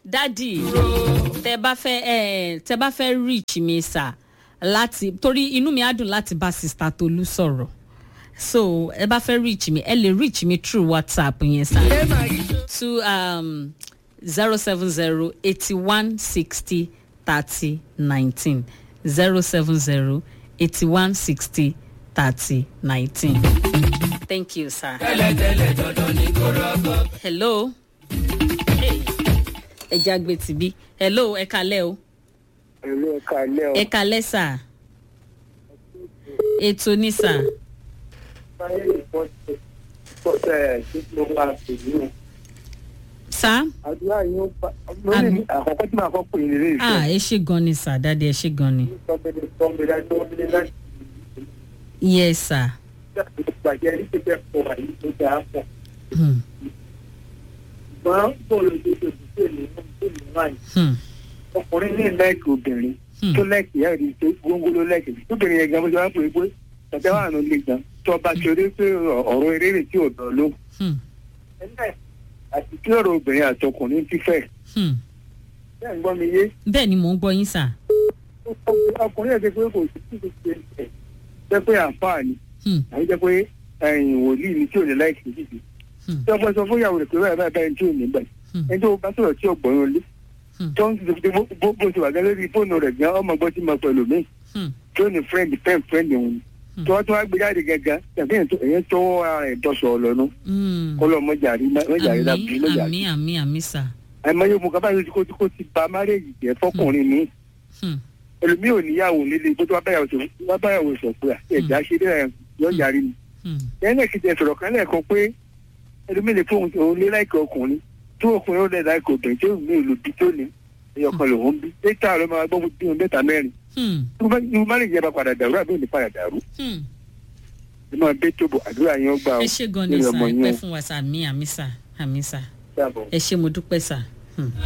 dádì tẹ bá fẹ́ ẹ tẹ bá fẹ́ reach mi sà láti torí inú mi á dùn láti bá sista tolú sọ̀rọ̀ so ẹ bá fẹ́ reach mi ẹ lè reach mi through whatsapp yẹn sà to um, zero seven zero eighty one sixty thirty nineteen zero seven zero eighty one sixty thirty nineteen. Thank you, sir. Hello. Ẹ jágbe tìbí. Hello, ẹ kalẹ́ o. Ìlú ẹ̀ka ilé ọ̀. Ẹ kalẹ́ sà. Ètò ní sà. Báyé ìfọ̀sẹ̀ ìfọ̀sẹ̀ tí mo bá pè ní. Sà. Àdúrà yín ó pa. Lórí Àmín. àkọ́kọ́ tí màá kọ́ pè ní ilé Ah, ìfẹ́. ẹ ṣe gan ni sà, dáadé ẹ ṣe gan ni. Sọ́bẹ̀dẹ̀ sọ́bẹ̀dẹ̀ tó ń bẹ̀rẹ̀ láti Yes, sir. gbàjẹ́ ní pípẹ́ pọ̀ wà yìí tó dáa pọ̀. Hmm. Ṣùgbọ́n bọ́ọ̀lù tó ṣe bùsẹ̀ ní ìlú wáyé. Hmm. Ọkùnrin ní lẹ́ẹ̀kì obìnrin Hmm. tó lẹ́ẹ̀kì yá rí tó gbóngbó ló lẹ́ẹ̀kì. Tóbìnrin yẹn gan bó ṣe wá pè é pé tàbí wà ló le gan. Tó bá ṣe eré pé ọ̀rọ̀ eré rè tí ò dán ló. Hmm. Ẹlẹ́ àti kí ọ̀rọ̀ obìnrin àti ọkùnrin ti fẹ́. Hmm. Bẹ́ẹ̀ ń gbọ́ mi yé. Bẹ́ẹ̀ ni mò ń gbọ́ yín sà. ọkùnrin ẹ̀ ṣe pé kò sí kí ló ṣe ẹ̀ jẹ́ pé àǹfààní Hmm. àyè jẹ́ pé ẹ̀yìn wòlíì ni tí ò ní láìsí níbi. Hmm. tí ọgbọ́n sọ fún ìyàwó rẹ̀ pé báyìí báyìí báyìí tí ò ní gbà Hmm. ẹni tó bá sọ̀rọ̀ tí ọgbọ̀n yóò lé Hmm. tó ń ṣe bó bó- bó ṣe wà gẹ́gẹ́ lórí fóònù rẹ̀ gan ọmọ gbọ́ tí mo pẹ̀lú mi Hmm. tí ó ní friend pen friend òun Hmm. tí wọ́n tún wá gbé jáde gẹ́gẹ́ tàbí ẹ̀yẹn tó ara ẹ̀ dọ́sọ̀ ọ̀lọ́nu Hmm. kọ́lọ́ mọ́jàrí mọ́jàrí lábí Àmì mọ́jàrí. àmì àmì àmì sà. àìmọye mo kábàáyé ojú kó kó ti ba márèèjì jẹ́ fọkùnrin mi Hmm. ẹlòmíì ò níyàwó nílé bó tó wá báyàwó sọ wá báyàwó sọ pé ẹ̀já ṣe dé yọ yàrí ni. Hmm. lẹ́yìn náà kìí sọ̀rọ̀ kan lẹ́ẹ̀kan pé ẹlòmíì lè fóun òun lé láìka ọkùnrin tí ọkùnrin ó lẹ̀ láìka obìnrin tí òun ní ìlú bí tó ní ẹyọkan lòun bí létà ló máa gbọ́ bí wọn mẹ́ta mẹ́rin Hmm. ní mo má lè jẹ́ bá padà dàrú àbí òní padà dàrú Hmm. ẹ máa bẹ́ tó bọ̀ àdúrà yẹn ó gbà ó ẹ ṣe gan ni lórí sà ọmọ ẹ yín pẹ́ ó fún wa sà àmì àmì sà àmì sà dàbọ̀. ẹ ṣe mo dúpẹ́ sà. Hmm.